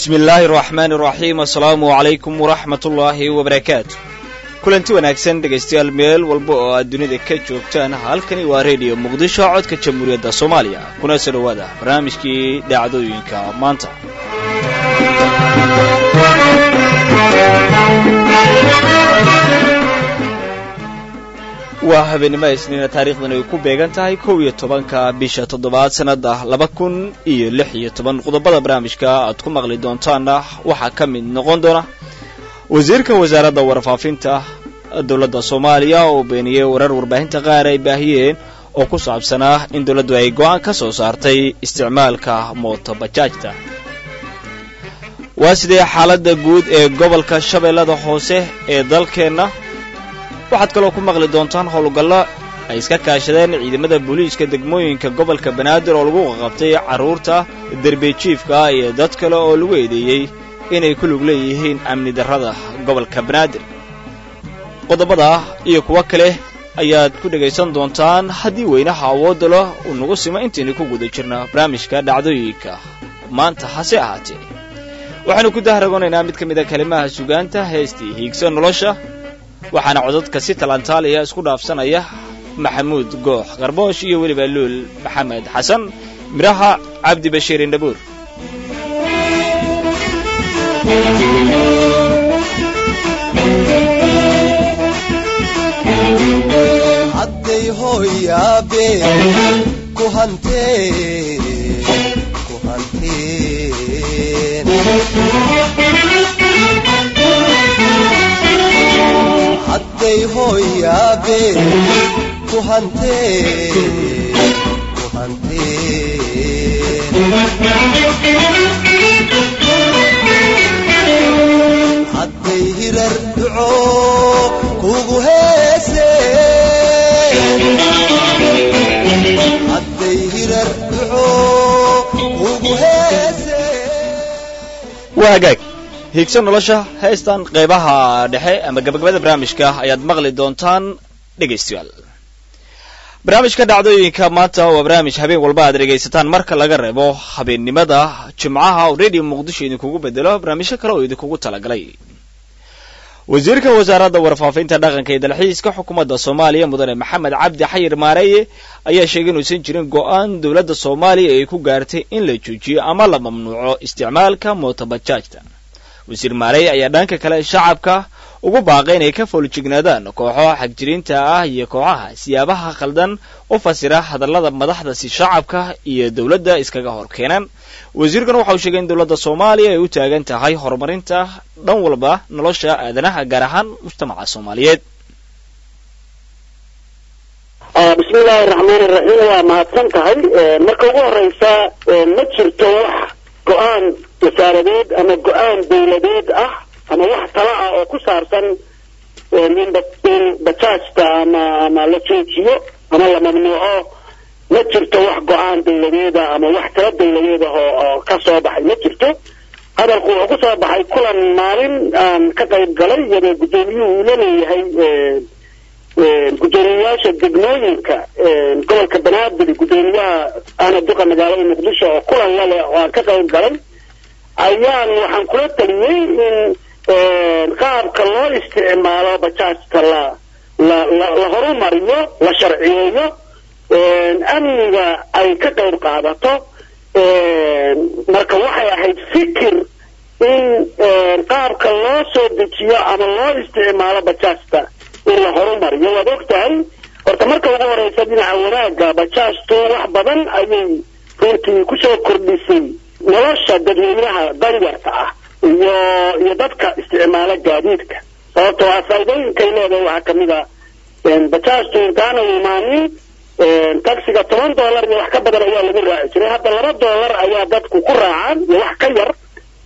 bismi illaahi araxmaani iraxiim assalaamu calaykum waraxmat ullaahi wabarakaatu kulanti wanaagsan dhegaystayaal meel walba oo aad dunida ka joogtaan halkani waa rediyo muqdisho codka jamhuuriyadda soomaaliya kuna soo dhowaada barnaamijkii dhacdooyinka maanta waa habeenimo isniina taarikhdan ay ku beegan tahay kow iyo tobanka bisha toddobaad sannada laba kun iyo lix iyo toban qodobada barnaamijka aad ku maqli doontaanna waxaa ka mid noqon doona wasiirka wasaaradda warfaafinta dowladda soomaaliya oo beeniyey warar warbaahinta qaar ay baahiyeen oo ku saabsanaa in dowladdu ay go'aan ka soo saartay isticmaalka mootobajaajta waa sidee xaaladda guud ee gobolka shabeellada hoose ee dalkeenna waxaad kaloo ku maqli doontaan howlgallo ay iska kaashadeen ciidamada booliiska degmooyinka gobolka banaadir oo lagu qaqabtay carruurta derbejiifka iyo dad kale oo lagu eedeeyey inay ku lug leeyihiin amni darrada gobolka banaadir qodobada iyo kuwo kale ayaad ku dhegaysan doontaan haddii weynaha awoodda leh uu nagu simo intaynu ku guda jirna barnaamijka dhacdooyinka maanta hase ahaatee waxaanu ku dahragonaynaa mid ka mid a kalimaha sugaanta heestii hiigsa nolosha waxaana codadka si talantaaliya isku dhaafsanaya maxamuud goox qarboosh iyo weliba luul maxamed xasan midhaha cabdi bashiir indhabuur hadday hooyaabe ku hanteen ku hanteen hadday hooyaabe ku hanteen ku hanteen hadday hirar duco kugu heeseen hadday hirar duco kugu heeseen waa hagaag hiigso nolosha heestan qaybaha dhexe ama gabagabada barnaamijka ayaad maqli doontaan dhegaystayaal barnaamijka dhacdooyinka maanta waa barnaamij habeen walba aad dhegaysataan marka laga reebo habeennimada jimcaha oo radio muqdisho idinkugu bedelo barnaamijyo kale oo idinkugu talagalay wasiirka wasaaradda warfaafinta dhaqanka iyo dalxiiska xukuumadda soomaaliya mudane maxamed cabdi xayir maareeye ayaa sheegay inuusan jirin go'aan dowladda soomaaliya ay ku gaartay in la joojiyo ama la mamnuuco isticmaalka mootobajaajta wasiir maarey ayaa dhanka kale shacabka ugu baaqay inay ka fooljignaadaan kooxo xagjiriinta ah iyo kooxaha siyaabaha khaldan u fasira hadallada madaxda si shacabka iyo dowladda iskaga hor keenan wasiirkan waxa uu sheegay in dowladda soomaaliya ay u taagan tahay horumarinta dhan walba nolosha aadanaha gaar ahaan mujtamaca soomaaliyeed bismi illaahi raxmaani raxiim waa mahadsan tahay marka ugu horeysa ma jirto wax go-aan wasaaradeed ama go-aan dawladeed ah ama wax tala ah oo ku saabsan in bajaajta ama ama la joojiyo ama la mamnuuco ma jirto wax go-aan dawladeeda ama wax tala dawladeeda oo oo ka soo baxay ma jirto hadalku wuxuu ku soo baxay kulan maalin aan ka qayb galay iyadoo guddoomiyuhu uu la leeyahay guddoomiyayaasha degmooyinka gobolka banaadir guddoomiyaha ana duqa magaalada muqdisho oo kulan la leh oo aan ka qayb galay ayaan waxaan kula taliyey in qaabka loo isticmaalo bajaajta la la la la horumariyo la sharciyeeyo amniga ay ka qayb qaadato marka waxay ahayd fikir in qaabka loo soo dejiyo ama loo isticmaalo bajaajta in la horumariyo waad og tahay horta marka ugu horeysa dhinaca wanaagga bajaajtu wax badan ayay runtii kusoo kordhisay nolosha dadweynaha danyarta ah iyo iyo dadka isticmaala gaadiidka sababtoo ah faa'iidooyinkay leedahay waxaa kamid a bajaajtu intaana imaanin taxiga toban dollar iyo wax ka badan ayaa lagu raaci jiray hadda laba dollar ayaa dadku ku raacaan iyo wax ka yar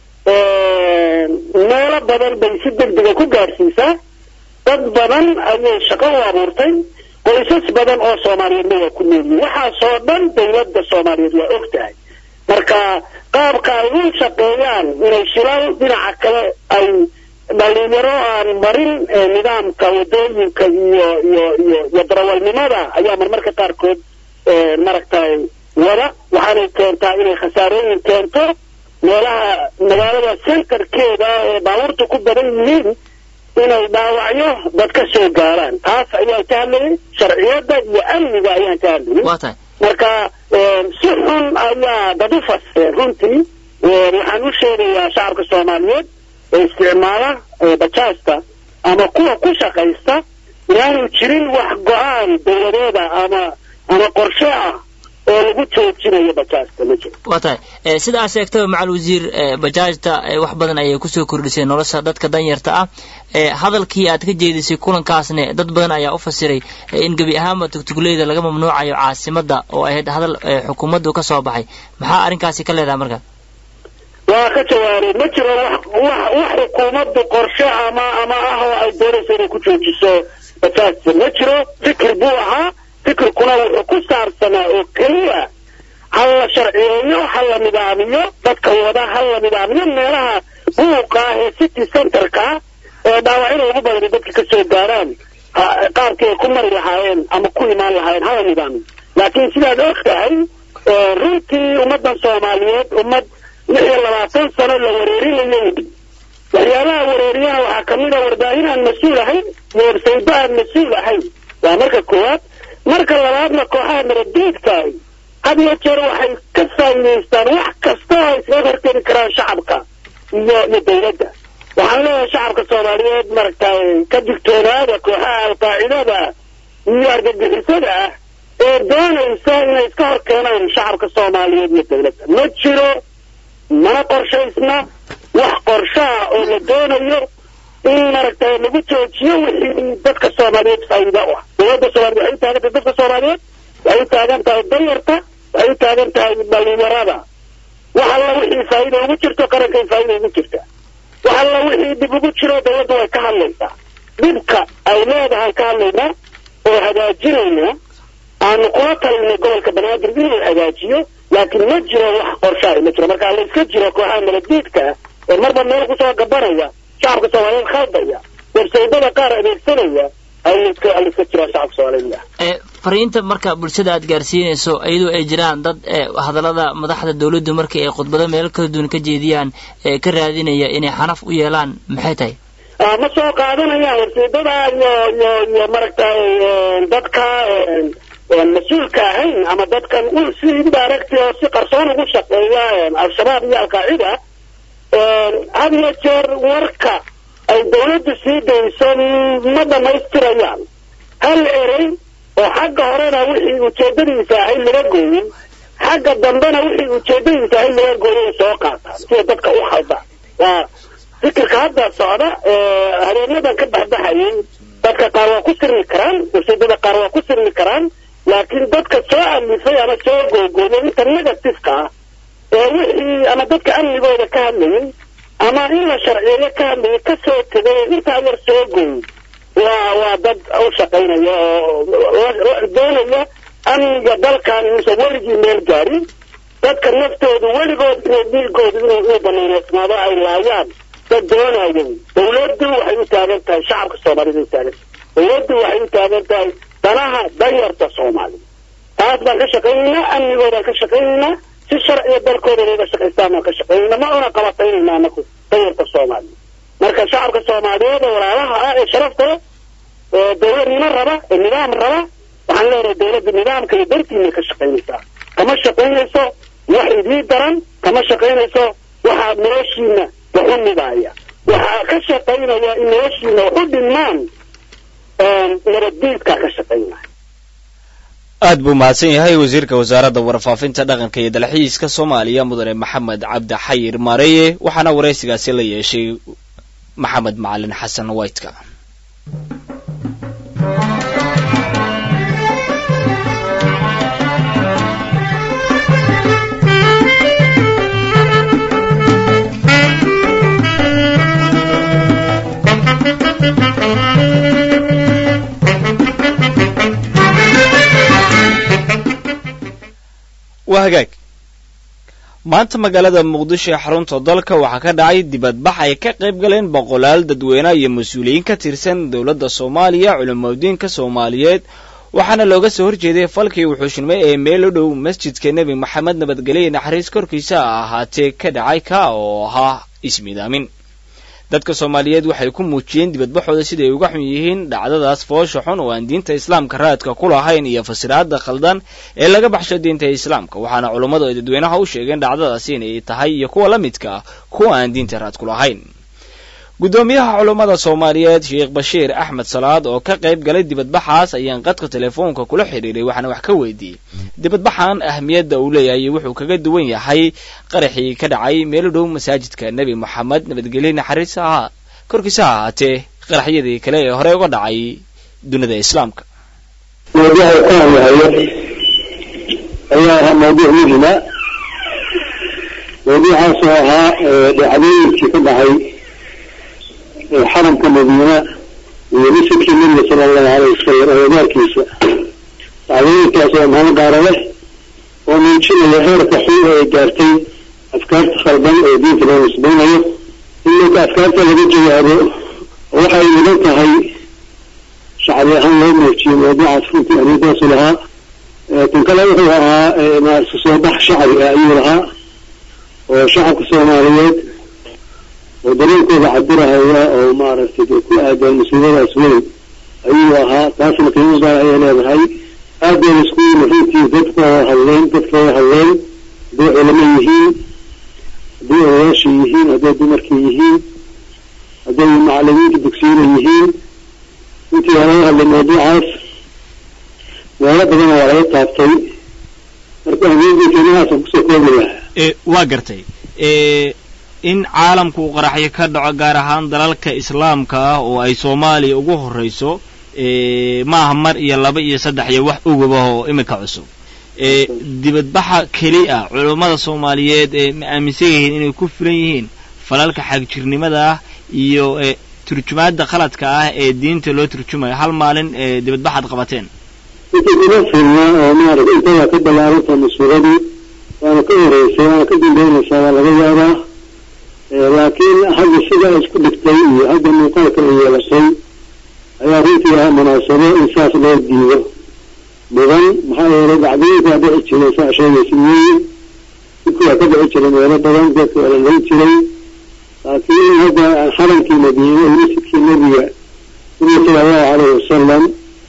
meelo badan bay si degdega ku gaadhsiisaa dad badan ayay shaqo u abuurtay qoysas badan oo soomaaliyeedna waa ku noolyihin waxaasoo dhan dawladda soomaaliyeed waa og tahay marka qaabka ay u shaqeeyaan inay shilal dhinaca kale ay dhalinyaro aan marin nidaamka wadooyinka iyo iyo iyo iyo darawalnimada ayaa marmarka qaarkood maragtay wada waxaanay keentaa inay khasaarooyin keento meelaha magaalada centerkeeda ee baabuurta ku badan yihiin inay dhaawacyo dad ka soo gaaraan taas ayaan ka hadlayay sharciyadda iyo amniga ayaan ka hadlayay waa tahay marka si xun ayaa dad u fasireen runtii waxaan u sheegayaa shacabka soomaaliyeed ee isticmaala bajaajta ama kuwa ku shaqaysta inaanu jirin wax go-aan dowladeeda ama ama qorshe ah oo lagu joojinayo bajaajta ma jiro waa tahay sida aad sheegtaba macal wasiir bajaajta wax badan ayay kusoo kordhisay nolosha dadka danyarta ah hadalkii aad ka jeedisay kulankaasne dad badan ayaa u fasiray in gebi ahaanba tugtugleyda laga mamnuucayo caasimada oo ahayd hadal xukuumaddu ka soo baxay maxaa arrinkaasi ka leedahay marka waa ka jawaabay ma jiro wax wax wax xukuumaddu qorshe ama ama ah oo ay doonayso inay ku joojiso bajaajta ma jiro fikir buu ahaa fikirkuna wuxuu ku saabsanaa oo keliya ha la sharciyeeyo ha la nidaamiyo dadka wada ha la nidaamiyo meelaha buuqa ah ee city centerka ee dhaawacyada ugu badan dadka ka soo gaaraan qaabkii ay ku mari lahaayeen ama ku imaan lahaayeen ha la nidaamiyo laakiin sidaad og tahay runtii ummaddan soomaaliyeed ummad lix iyo labaatan sano la wareerinayay waxyaabaha wareeriyaha waxaa kamid a warbaahin aan mas-uul ahayn iyo websaydo aan mas-uul ahayn waa marka koowaad marka labaadna kooxaha nabadgeedkaahi had iyo jeer waxay ka faa'iidaystaan wax kasta oo ay iskaga hortegi karaan shacabka iyo iyo dawladda waxaan leeyahay shacabka soomaaliyeed maragtay ka digtoonaada kooxaha alqaacidada iyo argagixisada ah ee doonaysa inay iska hor keenaan shacabka soomaaliyeed iyo dawladda ma jiro mana qorshaysna wax qorshaha oo la doonayo in maragtay lagu joojiyo wixii dadka soomaaliyeed faa'iida u ah dawladda soomaaliyeed waxay u taagan tahay dadka soomaaliyeed waxay u taagan tahay danyarta waxay u taagan tahay dhalinyarada wax alla wixii faa'iida ugu jirto qarankay faa'iida ugu jirta wax alla wixii dib ugu jiro dawladda way ka hadlaysaa dhibka ay leedahay ka hadlaynaa oo hagaajinaynaa aanu kula talinay gobolka banaadir inuu hagaajiyo laakiin ma jiro wax qorshaay ma jiro marka la iska jiro kooxaha nabadgeedka ah ee marba meel kusoo gabanaya shacabka soomaaliyeed khaldaya websaydada qaar adeegsanaya aliska aliska jiro shacabka soomaaliyeed fariinta marka bulshada aad gaarsiinayso iyadoo ay jiraan dad hadallada madaxda dawladdu markii ay khudbado meelo kala duwan ka jeediyaan ka raadinaya inay xanaf u yeelaan maxay tahay ma soo qaadanayaan websaydada iyo iyo iyo maragtay dadka mas-uulka ahayn ama dadkan si indirect oo si qarsoon ugu shaqeeya al-shabaab iyo al-qaacida had iyo jeer warka ay dawladdu sii dayso ma dhamaystirayaan hal erey oo xagga horena wixii ujeedadiisa ahayd laga gooyin xagga dambena wixii ujeedadiisa ahayd laga gooyay soo qaataan sida dadka u khalda waa fikirka hadda socda habeenadan ka baxbaxayay dadka qaar waa ku sirmi karaan websaydada qaar waa ku sirmi karaan laakiin dadka soo alifay ama soo googooyay inta negativeka ah ee wixii ama dadka amnigooda ka hadlayay ama in la sharciyeeyo ka hadlayay ka soo tegay intaa yar soo gooyay waa waa dad u shaqaynaya oo doonaya amniga dalkan inuusan weligii meel gaarin dadka naftoodu weligood inay dhiigoodu inuu inuu banaynaysnaado ay laayaan dad doonaya dawladdu waxay u taagan tahay shacabka soomaaliyed u taagan dawladdu waxay u taagan tahay danaha danyarta soomaaliya taas baan ka shaqaynaynaa amnigoodaan ka shaqaynaynaa si sharciga dalkooda inayga shaqaystaan baan ka shaqaynaynaa ma una qabataynayna anaku danyarta soomaaliya marka shacabka soomaaliyeed ee walaalaha ah ee sharafta leh ee dawladnimo raba ee nidaam raba waxaan leenahay dawladda nidaamka iyo dartiinay ka shaqaynaysaa kama shaqaynayso wax idii daran kama shaqaynayso waxaa noloshiina wax u nidaaya waxaa ka shaqaynaya in noloshiina wax u dhinmaan nabaddiidkaa ka shaqaynaya aad buu mahadsan yahay wasiirka wasaaradda warfaafinta dhaqanka iyo dalxiiska soomaaliya mudane maxamed cabdi xayir maareye waxaana waraysigaasi la yeeshay maxamed macalin xasan whiteka waa hagaag maanta magaalada muqdisho ee xarunta dalka waxaa ka dhacay dibadbax ay ka qayb galeen boqolaal dadweyne iyo mas-uuliyiin ka tirsan dowladda soomaaliya culimadiinka soomaaliyeed waxaana looga soo horjeeday falkii wuxuushnimay ee meel u dhow masjidka nebi maxamed nabadgelye naxariis korkiisa ahaatee ka dhacay ka oo ahaa ismidaamin dadka soomaaliyeed waxay ku muujiyeen dibadbaxooda siday uga xun yihiin dhacdadaas foosha xun oo aan diinta islaamka raadka ku lahayn iyo fasiraada khaldan ee laga baxsho diinta islaamka waxaana culummadu ay dadweynaha u sheegeen dhacdadaasi inay tahay iyo kuwa la midka ah kuwa aan diinta raad ku lahayn guddoomiyaha culummada soomaaliyeed sheekh bashiir axmed salaad oo ka qayb galay dibadbaxaas ayaan qadka telefoonka kula xidhiiray waxaana wax ka weydiiyey dibadbaxan ahmiyadda uu leeyahay wuxuu kaga duwan yahay qaraxii ka dhacay meel u dhow masaajidka nebi moxamed nabadgelye naxariis aha korkiisa ha ahaatee qaraxyadii kale ee hore uga dhacay dunida islaamka mawduuca ka hadlahayo ayaa ahaa mawduuc muhima mawduucaasoo ahaa dhacdooyinkii ka dhacay xaramka madiina iyo masjidkii nabiga sala allahu alayh wasalam agagaarkiisa dhacdooyinkaas oo mahad gaara leh oo muujinaya heerka xun ee gaartay afkaarta khaldan ee diinta loo nisbaynayo in marka afkaarta laga jawaabo waxay mudan tahay shacbi ahaan loo muujiyo mawduucaas runtii arintaasu lahaa tan kale wuxuu ahaa maarata soo bax shacbi ah ayuu lahaa oo shacabka soomaaliyeed oo dareenkooda cabirahaya oo maaragtay ku aadan musiibadaas weyn ayuu ahaa taasna qiimo gaar ayay leedahay aad bay isku yimi runtii dadka oo hadleen dadka oo hadleen hadday culamo yihiin hadday odayaasha yihiin hadday dumarka yihiin hadday macalimiinta dugsiyada yihiin intii waa laga hadlay mawduucaas meelo badana waa laga taabtay marka ahmiyadii qiimahaasa kusoo koobi lahaa waa gartay in caalamku uu qaraxyo ka dhaco gaar ahaan dalalka islaamka ah oo ay soomaaliya ugu horreyso maaha mar iyo laba iyo saddex iyo wax ugaba oo iminka cusub dibadbaxa keli ah culummada soomaaliyeed ee ma aaminsan yihiin inay ku filan yihiin falalka xagjirnimada ah iyo turjumaada qaladka ah ee diinta loo turjumayo hal maalin dibadbaxaad qabateen inta kuma filna oo maarata intadaa ka ballaaranta mas-uuladii waana ka horeysay waana ka dambeynaysaa waa laga yaabaa laakiin hadda sida isku dhigtay iyo hadda muuqaalka ay yeelatay ayaa runtii ah munaasabo in saas loo diido mudan maxaa yeelay dhacdooyinka waa dhici jiray saa sheegaysa weeye dhibka waa ka dhici jiray meelo badan dadka waa la layn jiray laakiin in hadda xaramkii madiine iyo masjidkii nebiga nabiga sala allahu calayhi wasalam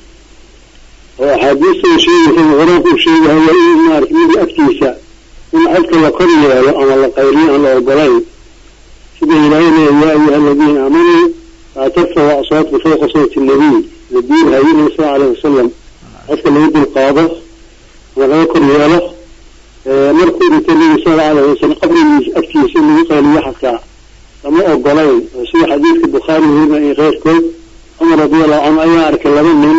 oo axaadiista uu sheegaysa qur-aanka uu sheegahayo in maarata nebiga agtiisa in codka la kor yeelo ama la qayriyo aan la ogolayn sida ilaahay leeya yaa ayuha aladiina aamanuu laa tarfacu aswaatku fawqa sawti nabiy nabiy haye nabi sal alayhi wasalam codka lagu dulqaado ama laga kor yeelo markuu dhintay nabi sala alayhi wasalam qabrigiisa agtiisa in lagu qayliyo xataa lama ogolayn oo sida xadiidka bukhaari weriga iyo keyrkood cumar radiallahu canhu ayaa arkay laba nin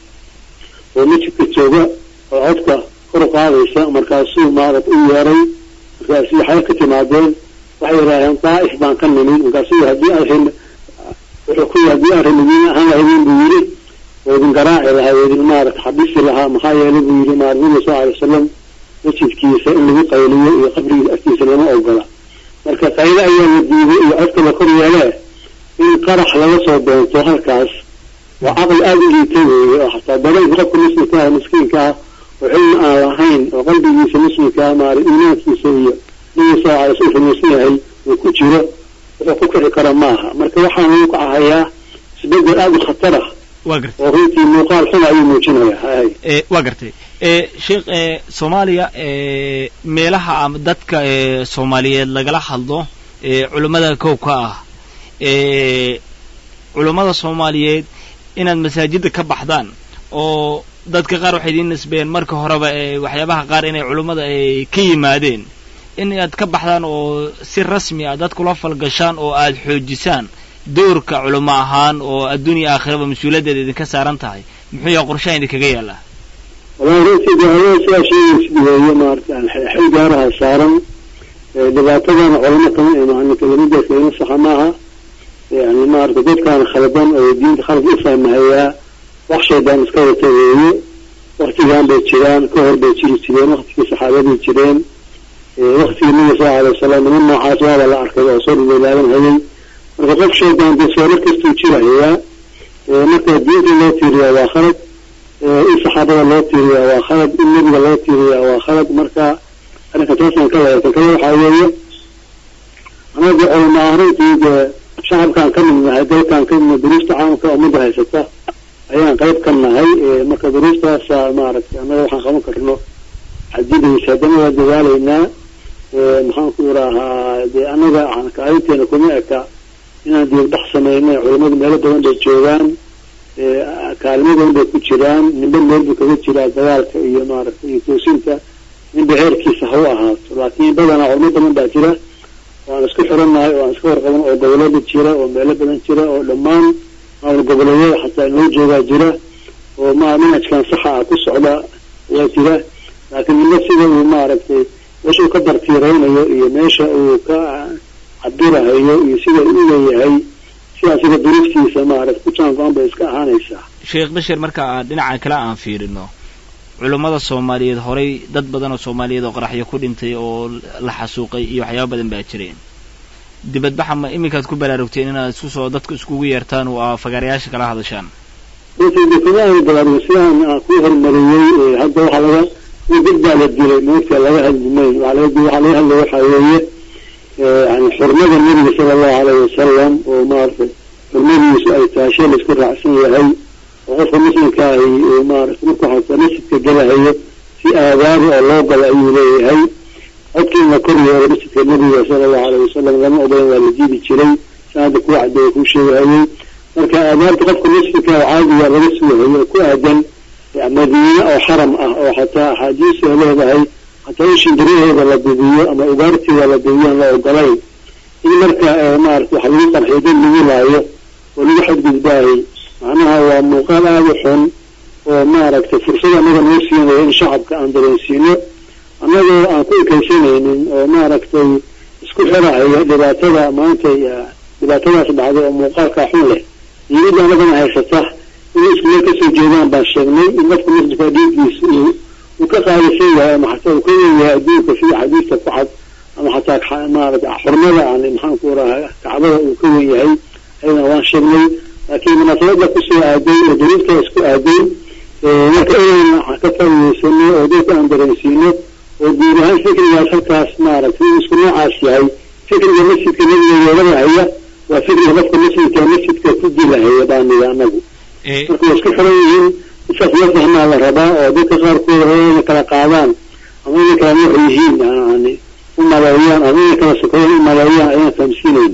oo masjidka jooga oo codka kor qaadaysa markaasuu maarat u yeeray markaasuu waxay ka timaadeen waxay yidhaaheen daa'if baan ka nimin markaasuu haddii arrin wuxuu ku haddii arrin idiin ahaan lahaydin buu yidhi oo idin garaaci lahaa oo idin maarata xabisi lahaa maxaa yeelay buu yidhi maarata nabiga sal alay wasalam masjidkiisa in lagu qayliyo iyo qabrigiisa agtiisa lama ogola marka qaylo ayaa la diiday iyo codka la kor yeelee in qarax laga soo doonto halkaas waa caqli aada u liita weeye oo xataa dareenka qofka muslimka ah miskiinka ah oo cilmi aan lahayn oo qalbigiisa muslimka ah maara iimaankiisa iyo nabiga sal alay sl rumaysan yahay uu ku jiro wuxuu ku kici kara maaha marka waxaan uu kacahayaa isbedel aada u khatar ah waa gartay oo runtii muuqaal xun ayuu muujinaya hay waa gartay sheekh soomaaliya meelaha ama dadka soomaaliyeed lagala hadlo culummada kowka ah culummada soomaaliyeed inaad masaajidda ka baxdaan oo dadka qaar waxay idiin nisbeen marka horeba waxyaabaha qaar inay culummada ay ka yimaadeen in aad ka baxdaan oo si rasmi ah dad kula falgashaan oo aad xoojisaan doorka culamo ahaan oo adduunya aakhiraba mas-uuliyaddeeda idinka saaran tahay muxuu yaha qorshaha idinkaga yaallaa wallahi runtii daawo sidaa sheegaysid weeye maarata xil gaaraha saaran dhibaatadana culamo kama imaanin kelimadaas kelima saxa maaha yani maarata dadkaan khaladan oo diinta khalad u fahmahayaa wax shaydaan iska wata weeye waktigan bay jiraan ka hor bay jiri jireen waktigii saxaabadii jireen waktigii nabiga sal alay wasalam niman noocaas waaba la arkay oo soo dhilaalaabanhayay marka qof shaydaan dee soorar kastuu jirahayaa marka diinta loo tiiriyaa waa khalad in saxaabada loo tiiriyaa waa khalad in nebiga loo tiiriyaa waa khalad marka arrinka taasaan ka leeyahay tan kale waxaa weeye anaga culama arrintii dee shacabkaan ka mid nahay dalkaan ka midna duruusta caamka ummadda haysata ayaan qayb ka nahay marka duruustaasa maaragtay annaga waxaan qaban karno xadidaysa haddana waa dadaalaynaa maxaan ku iraahaa dee annaga kaalinteena kuma eka inaan diibdhax sameynay culamadu meelo badan bay joogaan kaalimo badan bay ku jiraan ninba meel buu kaga jiraa dagaalka iyo maaragtay iyo toosinta ninba heerkiisa ha u ahaato laakiin badanaa culamo badan baa jira waan isku xirannahay oo aan iska warqaban oo gobolada jira oo meelo badan jira oo dhammaan maamul goboleedyada xataa inoo joogaa jira oo ma manhajkan saxa ah ku socda waa jira laakiin ninba sida uu maaragtay meesha uu ka dartiiraynayo iyo meesha uu ka cabirahayo iyo sida u leeyahay sidaa sida duruuftiisa maaragtay ku jaan go-an bay iska ahaanaysaa sheekh bashir marka aan dhinaca kale aan fiirino culummada soomaaliyeed horay dad badan oo soomaaliyeed oo qaraxyo ku dhintay oo la xasuuqay iyo waxyaaba badan baa jireen dibadbaxa ma iminkaad ku baraarugteen inaad isku soo dadku iskugu yeertaan oo aa fagaarayaasha kala hadashaan runtii balaarug sidaan ku horumariyey hadda waxaa laga dad baa la dilay moogta laga hadli mayn waxaa laga waxaa laga hadlay waxaa weeye yani xurmada nebiga sala allahu alayhi wasalam oo maaragtay xurmadiisu ay tahay shay laisku raacsan yahay oo qofka muslimka ahi uu maaragtay markuu xataa masjidka gelahayo si aadaabi oo loo galo ayuu leeyahay codkii in la kor yeelo masjidka nebiga sala allahu alayhi wasalam lama ogolan waa la diidi jiray saada kuu cadeeya kuu sheegahayay marka aadaabta qofka muslimka oo caadiga laga sugahayo oo ku aadan madiine oo xaram ah oo xataa axaadiis ay leedahay hataa in shimbiraheeda la bibiyo ama ugaarteeda la bibiyo la ogolayn in marka maarata waxa lagu qarxiyo dad lagu laayo oo lagu xadgudbaayo macnaha waa muuqaal aada u xun oo maaragtay fursad annaga noo siinayo in shacabka aan dareensiino annagoo aan ku ekaysanaynin oo maaragtay isku xirahayo dhibaatada maanta dhibaatadaas dhacday oo muuqaalkaa xun leh diimada annagana haysata in isku meel kasoo jeedaan baan sheegnay in qofka muslimka dhiiggiisa uu ka qaalisan yahay ama xataa uu ka wen yahay adduunka sida xadiista ku cad ama xataa maarata xurmada aan maxaan ku raha kacbada uu ka wen yahay ayadana waan sheegnay laakiin munaasabada kusoo aaday oo daliilka isku aaday marka inayna ka faa'iideysano oo dadka aan dareensiino oo guud ahaan fikrigaas halkaas maaragtay inuu isku noocaas yahay fikriga masjidka nebiga yeelanahaya waa fikriga qofka muslimka masjidka ku dilahaya baaniga anagu marka waa isku xiran yihiin isaas la fahmaa la rabaa oo dadka qaarkood raba inay kala qaadaan ama inay kala nooc yihiin yani u maleeyaan ama inay kala sokoyaan u maleeyaan ayaan fahamsiinayni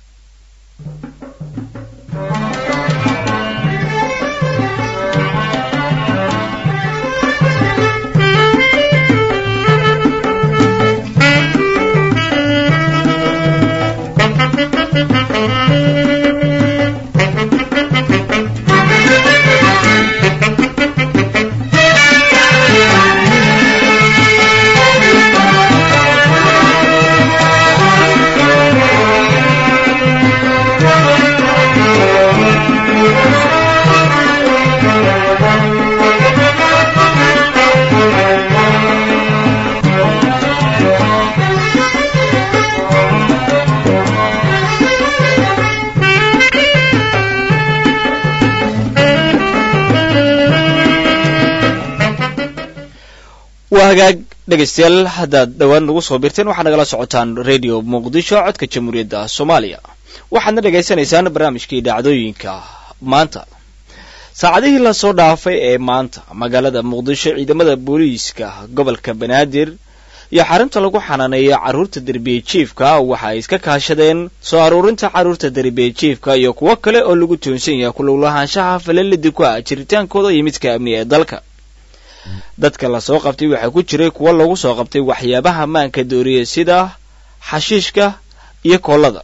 waa hagaag dhegaystayaal haddaad dhowaan nagu soo birteen waxaad nagala socotaan radio muqdisho codka jamhuuriyadda soomaaliya waxaadna dhegaysanaysaan barnaamijkii dhacdooyinka maanta saacadihii lasoo dhaafay ee maanta magaalada muqdisho ciidamada booliiska gobolka banaadir iyo xarunta lagu xanaaneeyo carruurta derbiye jiifka waxa ay iska kaashadeen soo aruurinta carruurta derbiye jiifka iyo kuwo kale oo lagu toonsan yahay kululahaanshaha falalidi ku ah jiritaankooda iyo midka amni ee dalka dadka lasoo qabtay waxaa ku jiray kuwo lagu soo qabtay waxyaabaha maanka dooriya sida xashiishka iyo koollada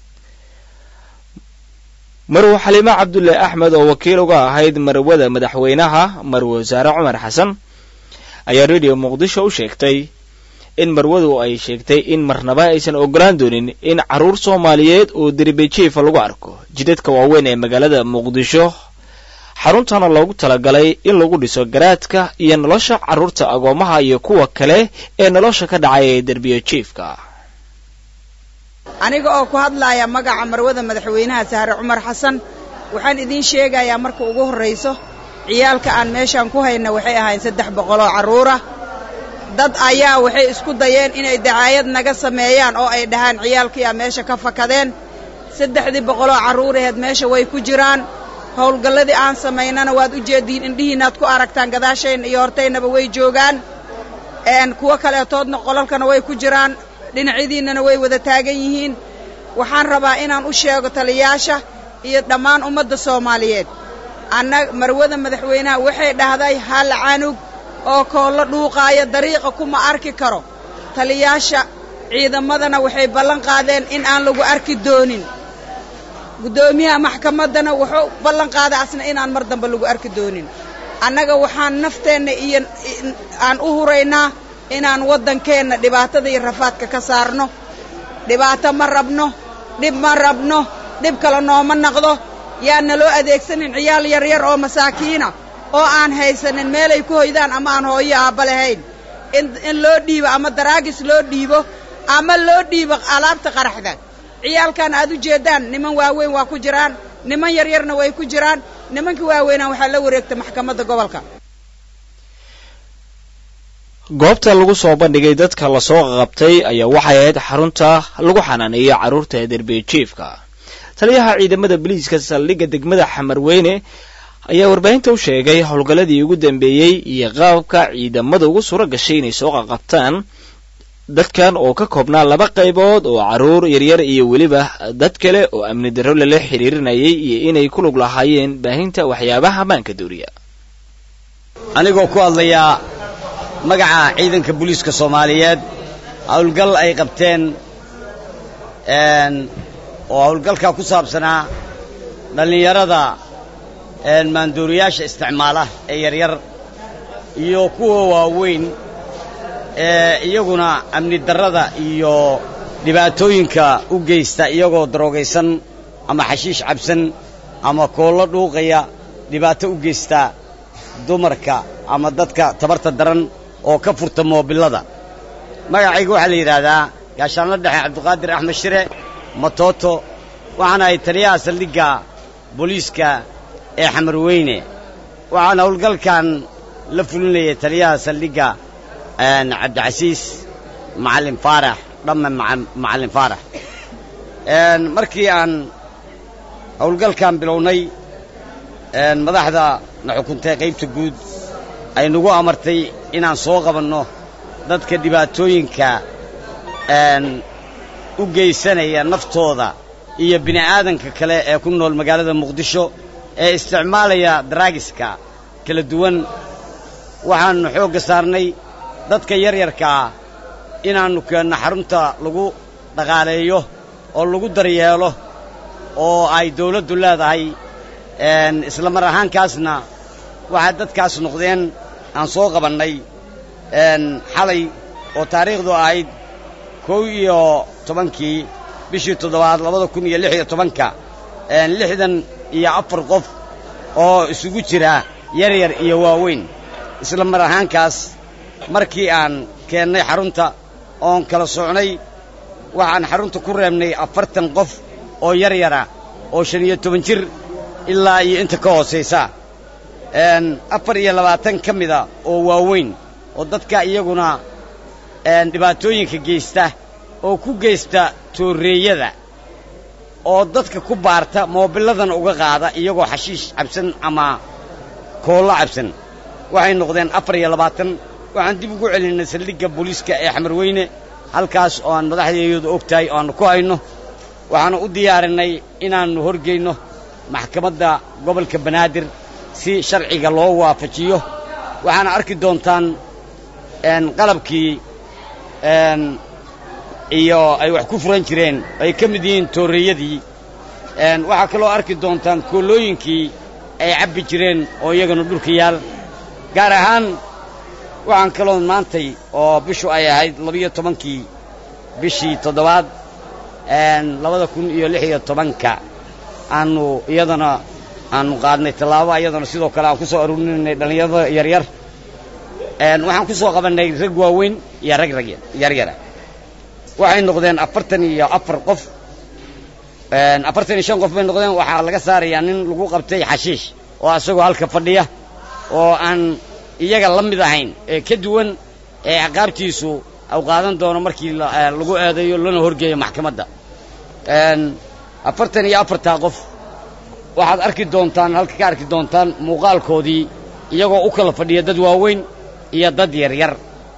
marwe xaliime cabdulle axmed oo wakiil uga ahayd marwada madaxweynaha marwe wasaare cumar xasan ayaa radio muqdisho u sheegtay in marwadu ay sheegtay in marnaba aysan ogolaan doonin in carruur soomaaliyeed oo derbejiifa lagu arko jidadka waaweyn ee magaalada muqdisho xaruntana loogu talagalay in lagu dhiso garaadka iyo nolosha carruurta agoomaha iyo kuwa kale ee nolosha ka dhacay ee derbiyo jiifka aniga oo ku hadlaaya magaca marwada madaxweynaha sahre cumar xasan waxaan idiin sheegayaa marka ugu horrayso ciyaalka aan meeshaan ku hayna waxay ahayn saddex boqoloo carruurah dad ayaa waxay isku dayeen inay dacaayad naga sameeyaan oo ay dhahaan ciyaalkiiaa meesha ka fakadeen saddexdii boqoloo carruuraheed meesha way ku jiraan howlgalladii aan samaynana waad u jeediin indhihiinaad ku aragtaan gadaashayna iyo hortaynaba way joogaan kuwo kaleetoodna qolalkana way ku jiraan dhinacyadiinnana way wada taagan yihiin waxaan rabaa inaan u sheego taliyaasha iyo dhammaan ummadda soomaaliyeed anna marwada madaxweynaha waxay dhahday hal canug oo koollo dhuuqaaya dariiqa kuma arki karo taliyaasha ciidamadana waxay ballan qaadeen in aan lagu arki doonin guddoomiyaha maxkamaddana wuxuu ballan qaaday asna inaan mar dambe lagu arki doonin annaga waxaan nafteenna iyo aan u huraynaa inaan waddankeenna dhibaatada iyo rafaadka ka saarno dhibaato ma rabno dhib ma rabno dhib kale nooma naqdo yaan naloo adeegsanin ciyaal yaryar oo masaakiina oo aan haysanin meelay ku hoydaan ama aan hooyo aabba lahayn in loo dhiibo ama daraagis loo dhiibo ama loo dhiibo alaabta qaraxda ciyaalkan aad u jeeddaan niman waaweyn waa ku jiraan niman yaryarna way ku jiraan nimanka waaweynaan waxaa la wareegta maxkamadda gobolka goobta lagu soo bandhigay dadka lasoo qabtay ayaa waxay ahayd xarunta lagu xanaaneeyey carruurta derbejiifka taliyaha ciidamada biliiska saldhigga degmada xamarweyne ayaa warbaahinta u sheegay howlgalladii ugu dambeeyey iyo qaabka ciidamada ugu suura gashay inay soo qaqabtaan dadkan oo ka koobnaa laba qaybood oo carruur yaryar iyo weliba dad kale oo amni darro lala xiriirinayay iyo inay ku lug lahaayeen baahinta waxyaabaha ammaanka dooriya anigoo ku hadlayaa magaca ciidanka booliiska soomaaliyeed howlgal ay qabteen oo howlgalkaa ku saabsanaa dhallinyarada maandooriyaasha isticmaala ee yaryar iyo kuwa waaweyn ee iyaguna amni darrada iyo dhibaatooyinka u geysta iyagoo daroogaysan ama xashiish cabsan ama koollo dhuuqaya dhibaato u geysta dumarka ama dadka tabarta daran oo ka furta moobillada magacayga waxaa la yidhaahdaa gaashaanla dhexe cabdiqaadir axmed shire matooto waxaana ay taliyaha saldhigga booliiska ee xamarweyne waxaana howlgalkan la fulinayay taliyaha saldhigga cabdicasiis macallin faarax dhamme macallin faarax markii aan howlgalkan bilownay madaxda na xukuntay qaybta guud ay nagu amartay inaan soo qabanno dadka dhibaatooyinka u geysanaya naftooda iyo bini'aadanka kale ee ku nool magaalada muqdisho ee isticmaalaya daraagiska kala duwan waxaannu xoogga saarnay dadka yaryarkaa inaannu keenno xarunta lagu dhaqaaleeyo oo lagu daryeelo oo ay dawladdu leedahay isla mar ahaankaasna waxaa dadkaas noqdeen aan soo qabannay xalay oo taariikhdu ahayd kow iyo tobankii bishii toddobaad labada kun iyo lix iyo tobanka lixdan iyo afar qof oo isugu jira yaryar iyo waaweyn isla mar ahaankaas markii aan keennay xarunta oon kala socnay waxaan xarunta ku reebnay afartan qof oo yaryara oo shan iyo toban jir ilaa iyo inta ka hoosaysa afar iyo labaatan ka mida oo waaweyn oo dadka iyaguna dhibaatooyinka geysta oo ku geysta tooreeyada oo dadka ku baarta moobilladan uga qaada iyagoo xashiish cabsan ama koollo cabsan waxay noqdeen afar iyo labaatan waxaan dib ugu celinay saldhigga booliiska ee xamarweyne halkaas oo aan madaxdeedu og tahay oo aannu ku hayno waxaannu u diyaarinay inaannu horgeyno maxkamadda gobolka banaadir si sharciga loo waafajiyo waxaana arki doontaan qalabkii iyo ay wax ku furan jireen ay ka mid yihiin tooreeyadii waxaa kaloo arki doontaan koolooyinkii ay cabbi jireen oo iyagana dhulka yaal gaar ahaan waxaan kaloo maantay oo bishu ay ahayd labiyo tobankii bishii toddobaad labada kun iyo lix iyo tobanka aanu iyadana aanu qaadnay tallaabo iyadana sidoo kale aan ku soo aruurinay dhallinyarada yaryar waxaan ku soo qabannay rag waaweyn iyo rag rag yaryara waxay noqdeen afartan iyo afar qof afartan iyo shan qof bay noqdeen waxaa laga saarayaa nin lagu qabtay xashiish oo asagoo halka fadhiya oo aan iyaga la mid ahayn ee ka duwan ee ciqaabtiisu au qaadan doono markii lagu eedeeyo lana horgeeyo maxkamadda afartan iyo afartaa qof waxaad arki doontaan halka ka arki doontaan muuqaalkoodii iyagoo u kala fadhiya dad waaweyn iyo dad yaryar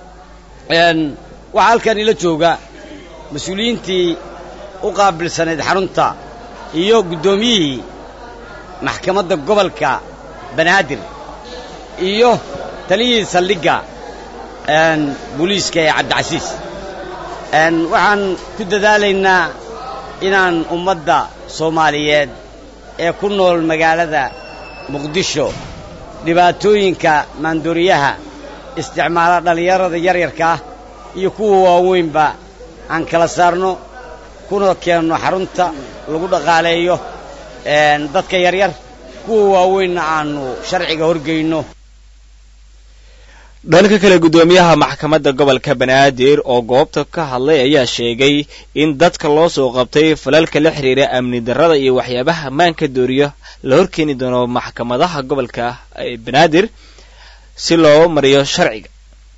waxaa halkan ila jooga mas-uuliyiintii u qaabilsanayd xarunta iyo guddoomiyihii maxkamadda gobolka banaadir iyo taliyihii saldhigga booliiska ee cabdicasiis waxaan ku dadaalaynaa inaan ummadda soomaaliyeed ee ku nool magaalada muqdisho dhibaatooyinka maandooriyaha isticmaala dhallinyarada yaryarka ah iyo kuwa waaweynba aan kala saarno kuna keenno xarunta lagu dhaqaaleeyo dadka yaryar kuwa waaweynna aannu sharciga horgeyno dhanka kale guddoomiyaha maxkamadda gobolka banaadir oo goobta ka hadlay ayaa sheegay in dadka loo soo qabtay falalka la xidhiira amni darrada iyo waxyaabaha ammaanka dooriyo la horkeeni doono maxkamadaha gobolka banaadir si loo mariyo sharciga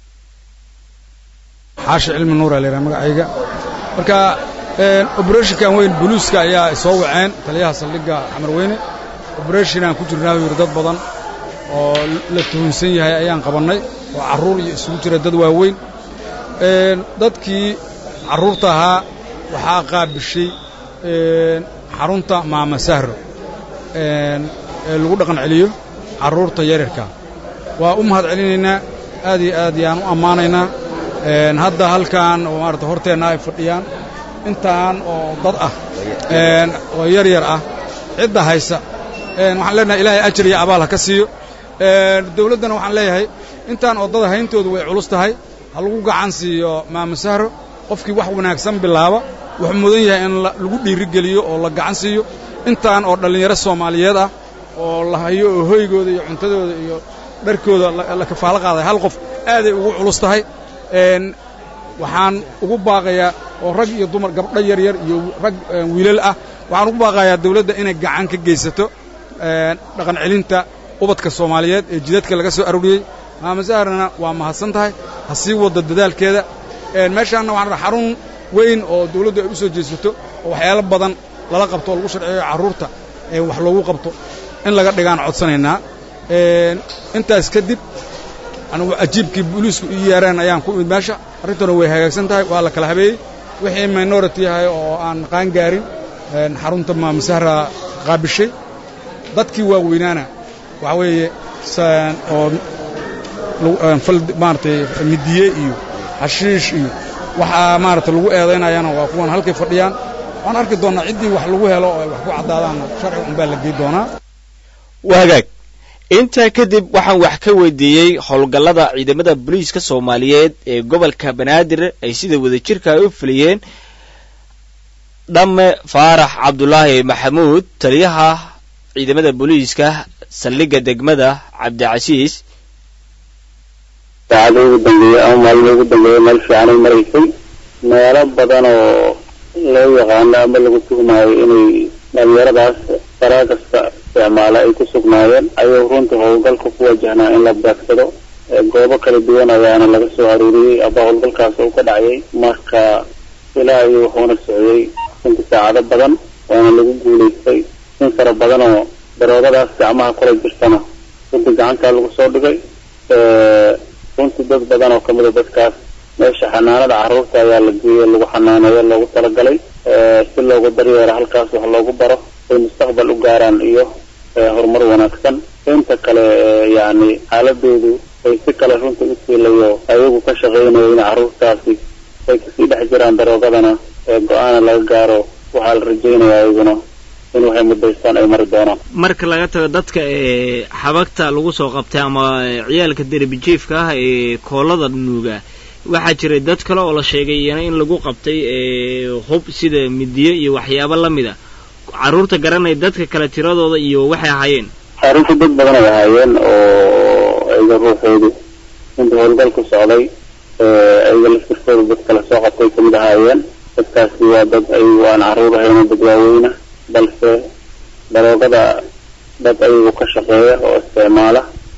xaashi cilmi nuura layidhaha magacayga marka oberethonkan weyn boliiska ayaa soo waceen taliyaha saldhigga xamar weyne oberethonaan ku jirnaa buu yidhi dad badan oo la tuhunsan yahay ayaan qabannay oo carruur iyo isugu jira dad waaweyn dadkii carruurta ahaa waxaa qaabishay xarunta maama sahro ee lagu dhaqan celiyo carruurta yaryarka waa u mahad celinaynaa aad iyo aad yaan u ammaanaynaa hadda halkan oo maarata horteenna ay fadhiyaan intaan oo dad ah oo yar yar ah cidda haysa waxaan leenahay ilaahay ajar iyo abaal ha ka siiyo dawladdana waxaan leeyahay intaan oddada hayntoodu way culus tahay ha lagu gacan siiyo maama sahro qofkii wax wanaagsan bilaaba wuxuu mudan yahay in lagu dhiirigeliyo oo la gacan siiyo intaan oo dhallinyaro soomaaliyeed ah oo la hayo oo hoygooda iyo cuntadooda iyo dharkooda la kafaalo qaaday hal qof aaday ugu culus tahay waxaan ugu baaqayaa oo rag iyo dumar gabdho yaryar iyo rag wiilal ah waxaan ugu baaqayaa dawladda inay gacan ka geysato dhaqan celinta ubadka soomaaliyeed ee jidadka laga soo arooriyey maama saharna waa mahadsan tahay ha sii wadda dadaalkeeda meeshaanna waxaan rabaa xarun weyn oo dawladdu ay u soo jeesato oo waxyaalo badan lala qabto oo lagu sharciyo carruurta ee wax loogu qabto in laga dhigaan codsanaynaa intaas kadib anugu ajiibkii booliisku ii yeereen ayaan ku imid meesha arrintuna way hagaagsan tahay waa la kala habeeyey wixii minority yahay oo aan qaan gaarin xarunta maamasahra qaabishay dadkii waaweynaana waxaa weeye oo maaratay midiye iyo xashiish iyo waxaa maarata lagu eedaynayana waa kuwan halkay fadhiyaan waan arki doonnaa ciddii wax lagu helo oo ay wax ku caddaadaanna sharciga unbaa la gey doonaa wagaag intaa kadib waxaan wax ka weydiiyey howlgallada ciidamada booliiska soomaaliyeed ee gobolka banaadir ay sida wadajirka ay u fuliyeen dhamme faarax cabdulaahi maxamuud taliyaha ciidamada booliiska saldhigga degmada cabdicasiis saacada ugu dambeeyey ama maalin ugu dambeeyey meel fiicanay maraysay meelo badan oo loo yaqaano ama lagu tuhmaayo inay dhalinyaradaas faraa kasta isticmaala ay ku sugnaayeen ayuu runtii howlgalka ku wajahnaa in la beegsado goobo kala duwan ayaana laga soo aruuriyey aba howlgalkaas uu ka dhacayay marka ilaa iyo wuxuuna socday runtii saacado badan waana lagu guulaystay in fara badan oo daroogadaas gacmaha kula jirtana runtii gacantaa lagu soo dhigay runtii dad badan oo kamida dadkaas meesha xanaanada carruurta ayaa la geeyey lagu xanaaneeyo loogu talagalay si loogu daryeero halkaas wax loogu baro ay mustaqbal u gaaraan iyo horumar wanaagsan inta kale yacni xaaladoodu ay si kale runta u siilayo ayagu ka shaqaynayo in carruurtaasi ay kasii dhex jiraan daroogadana go-aana laga gaaro waxaa la rajaynaya ayaguna in waxay mudaystaan ay mari doonaan marka laga tago dadka ee xabagta lagu soo qabtay ama ciyaalka derbijiifka ah ee koolada nuuga waxaa jiray dad kale oo la sheegay iyana in lagu qabtay hub sida midiyo iyo waxyaabo la mid a carruurta garanaya dadka kale tiradooda iyo waxay ahaayeen arrinta dad badan ay ahaayeen oo ayaga ruuxoodu inta howlgalku socday ayaga laftirkooda dad kale soo qabtay kamid ahaayeen dadkaasi waa dad ayagu aan carruur ahayno dad waaweyna balse daroogada dad ayagu ka shaqeeya oo isticmaala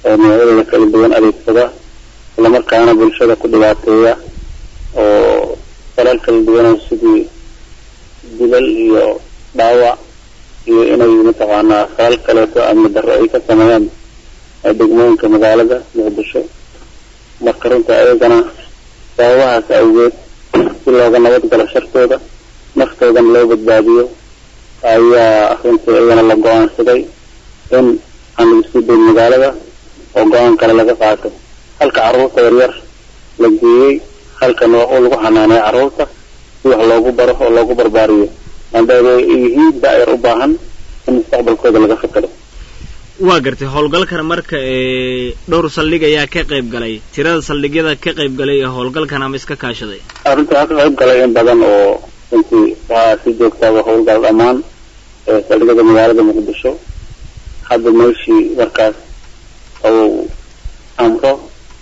oo noocyadooda kala duwan adeegsada islamarkaana bulshada ku dhibaateeya oo falal kala duwanoo sidii dilal iyo dhaawac iyo inay mataqaanaa falal kaleeto amni darro ay ka sameeyaan degmooyinka magaalada muqdisho marka runta ayagana sababahaas awgeed si looga nabad galo shartooda naftoodana loo badbaadiyo ayaa runtii iyagana la go-aansaday in aan lagu sii dayn magaalada oo go-aan kale laga qaato halka carruurta yaryar la geeyey halkan oo lagu xanaaneeyo carruurta si wax loogu baro oo loogu barbaariyo maadaama ay yihiin da-yar u baahan in mustaqbalkooda laga fikiro waa gartay howlgalkan marka ee dhowr saldhig ayaa ka qayb galay tirada saldhigyada ka qayb galay ee howlgalkan ama iska kaashaday arrinta waxaa ka qayb galay in badan oo runtii waxaa si joogtaaba howlgal dhammaan ee saldhigyada magaalada muqdisho hadda meeshii markaas uu amro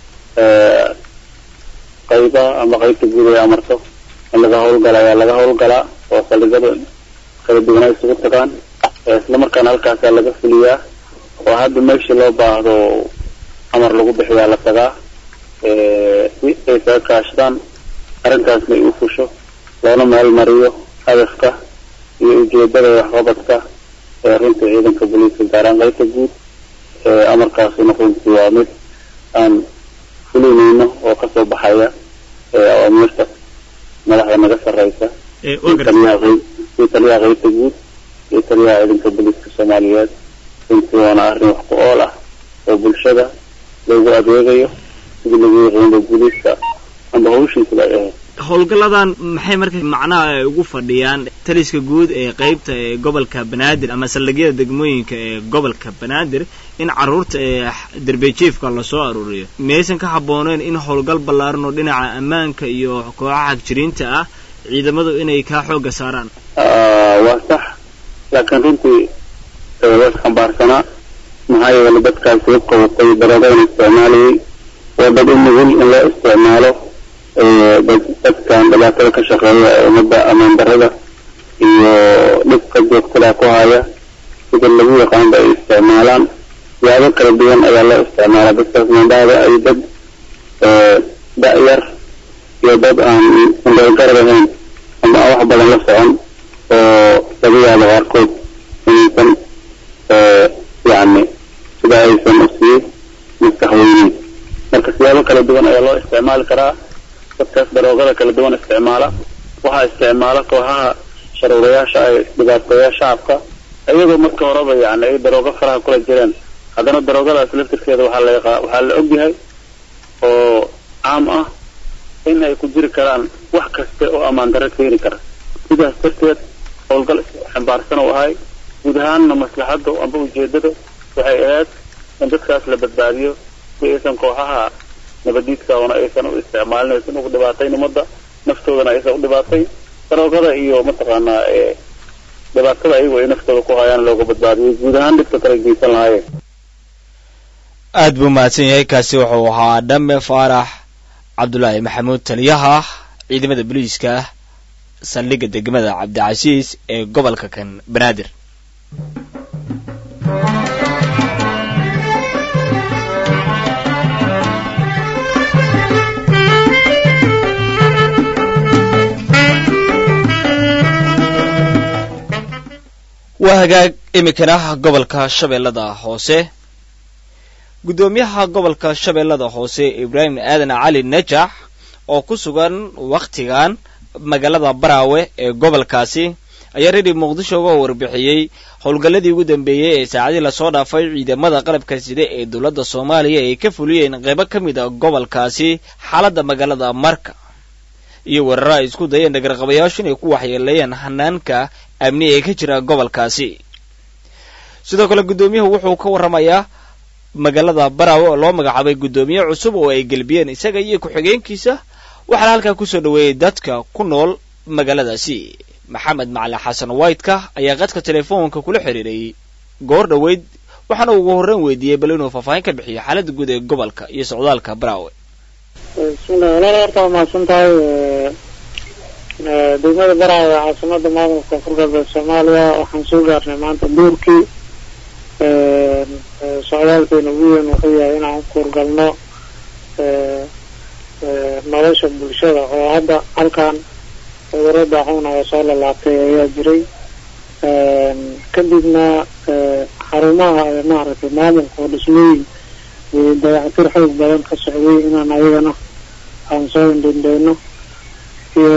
qayba ama qaybta guud ay amarto in laga howlgala ayaa laga howlgalaa oo saldhigyada kala duwan ay isugu tagaan islamarkaana halkaasaa laga fuliyaa oo hadda meeshii loo baahdo amar lagu bixiyaa la tagaa si ay saga kaashadaan arrintaasna ay u fusho loona meel mariyo hadafka iyo ujeedada waxqabadka ee runtii ciidanka booliiska gaaraan qaybta guud amarkaasuna runtii waa mid aan fulinayno oo kasoo baxaya awaamiirta madaxda naga sarreysa iyo taliyaha qaybta guud iyo taliyaha ciidanka booliiska soomaaliyeed runtii waana arrin wax ku ool ah oo bulshada loogu adeegayo sidii lagu yaqiinba booliiska amba hawshiisaba ay ahayd howlgalladan maxay marka macnaha ay ugu fadhiyaan taliska guud ee qaybta ee gobolka banaadir ama saldhigyada degmooyinka ee gobolka banaadir in carruurta ee darbejiefka lasoo aruuriyo miyaysan ka habbooneyn in howlgal ballaaran oo dhinaca ammaanka iyo kooxaha hagjiriinta ah ciidamadu inay kaa xoogga saaraan waa sax laakiin runtii waa isxambaarsanaa maxaa yeelay dadkaasi hubka watay daroogada isticmaalayay waa dad u nugul in loo isticmaalo dadkan dhibaatada ka shaqeeya ee ummadda amaan darada iyo dhibka joogtada ku haya sida lagu yaqaanba ay isticmaalaan siyaabo kala duwan ayaa loo isticmaalaa dadkaas mandhaada ay dad da-yar iyo dad aan indhoolgarad ahayn ama aan wax badan la socon oo laga yaabo qaarkood inaysan yacni sida aysan usii maskaxweyneyn marka siyaabo kala duwan ayaa loo isticmaali karaa dadkaas daroogada kala duwan isticmaala waxaa isticmaala kooxaha sharuurayaasha ay dhibaateeya shacabka iyagoo marka horeba yani ay daroogo faraha kula jireen haddana daroogadaas laftirkeeda waxaa la yaqa waxaa la ogyahay oo caam ah in ay ku jiri karaan wax kaste oo ammaan darro keeni kara sidaas darteed howlgal xambaarsan u ahay guud ahaanna maslaxadda amba ujeedada waxay ahayd in dadkaas la badbaadiyo si aysan kooxaha nabadiidka oona aysan u isticmaalin aysan ugu dhibaatayn ummadda naftoodana aysan u dhibaatayn daroogada iyo mataqaanaa ee dhibaatada ayagu ay naftooda ku hayaan looga badbaadiyo guud ahaan dhibka kala geysan lahaayeen aad buu mahadsan yahay kaasi wuxuu ahaa dhame faarax cabdulaahi maxamuud taliyaha ciidamada booliiska saldhigga degmada cabdicasiis ee gobolka kan banaadir waa hagaag iminkana gobolka shabeellada hoose guddoomiyaha gobolka shabeellada hoose ibraahim aadan cali najax oo ku sugan wakhtigan magaalada baraawe ee gobolkaasi ayaa redio muqdisho uga warbixiyey howlgalladii ugu dambeeyey ee saacadii lasoo dhaafay ciidamada qalabka side ee dowladda soomaaliya ay ka fuliyeen qaybo ka mid a gobolkaasi xaaladda magaalada marka iyo weeraro ay isku dayeen dhagarqabayaashu inay ku waxyeeleeyaan hanaanka amni ee ka jira gobolkaasi sidoo kale guddoomiyuhu wuxuu ka warramayaa magaalada baraawe oo loo magacaabay guddoomiye cusub oo ay gelbiyeen isaga iyo ku-xigeenkiisa waxaana halkaa kusoo dhoweeyey dadka ku nool magaaladaasi maxamed macalin xasan whiteka ayaa qadka telefoonka kula xiriiray goor dhoweyd waxaana ugu horreyn weydiiyey bal inuu faahfaahin ka bixiyo xaaladda guud ee gobolka iyo socdaalka baraawe bismillahi walaal horta waa mahadsan tahay degmada baraawe caasimada maamulka koonfur galbeed soomaaliya waxaan soo gaarnay maanta duurkii socdaalkeena ugu weyn wuxuu yahay inaan kuurgalno nolosha bulshada oo hadda halkan cudurro daacuuna oo soo lalaabtay ayaa jiray kadibna xarumaha maaragtay maamulka oo dhismooyin iyo dayactir xoog badan ka socday inaan ayagana aan soo indhendheyno iyo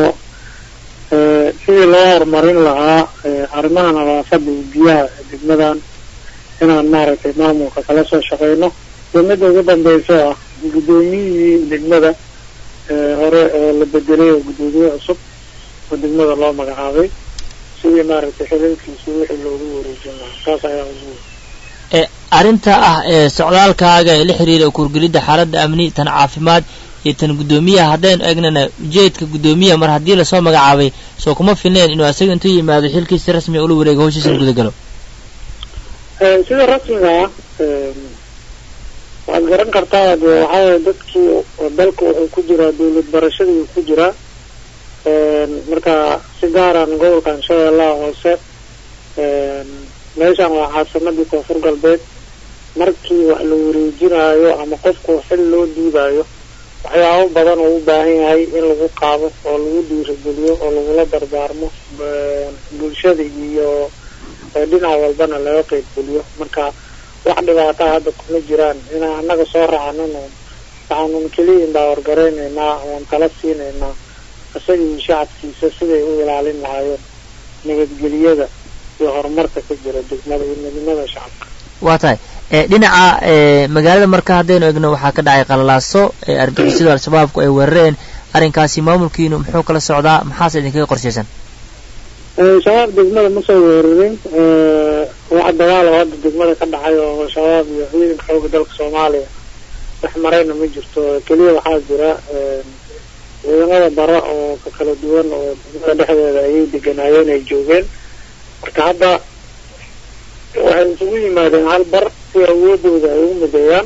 sidii loo horumarin lahaa arrimaha nadaafada iyo biyaha degmadan inaan maaragtay maamulka kala soo shaqeyno iyo midda ugu dambeyso ah guddoomiyihii degmada hore oo la bedelay oo guddoomiye cusub oo degmada loo magacaabay sidii maaragtay xilalkiisa wixii loogu wareejin lahaa saas ayaa ugu arrinta ah ee socdaalkaaga ee la xiriira kuurgelidda xaaladda amni tan caafimaad iyo tan guddoomiyaha haddaynu eegnana ujeedka guddoomiyaha mar haddii lasoo magacaabay soo kuma filneen inuu asaga intuu yimaado xilkiisa rasmiga ula wareego hawshiisa gudagalo sida rasmiga ah waad garan kartaa de waxaaway dadkii dalka wuxuu ku jiraa dawlad barashadii ku jiraa marka si gaaraan gobolkan shabeellaha hoose meeshan waa caasimadii koonfur galbeed markii wax la wareejinaayo ama qofku xil loo diidayo waxyaabo badan oo u baahan yahay in lagu qaado oo lagu dhiirigeliyo oo lagula dardaarmo bulshada iyo dhinac walbana laga qeybgeliyo marka wax dhibaataa hadda kuma jiraan inaan annaga soo raacnano waxaanun keliya indaawargareyneynaa oon tala siineynaa isagii shacabkiisa siday u ilaalin lahaayeen nabadgeliyada iyo horumarka ka jira degmada iyo midnimada shacabka waa tahay dhinaca magaalada marka haddaynu egno waxaa ka dhacay qalalaaso argixisadu al-shabaabku ay weerareen arrinkaasi maamulkiinu muxuu kala socdaa maxaase idinkaga qorshaysan shabaab degmada ma soo weerarin wax dagaal oo hadda degmada ka dhacay oo shabaab iyo ciidanka xooga dalka soomaaliya dhex marayna ma jirto keliya waxaa jira ciidamada bara oo ka kala duwan oo degmada dhexdeeda ayay deganaayeen ay joogeen marka hadda waxay isugu yimaadeen hal bar si awoodooda ay u mideeyaan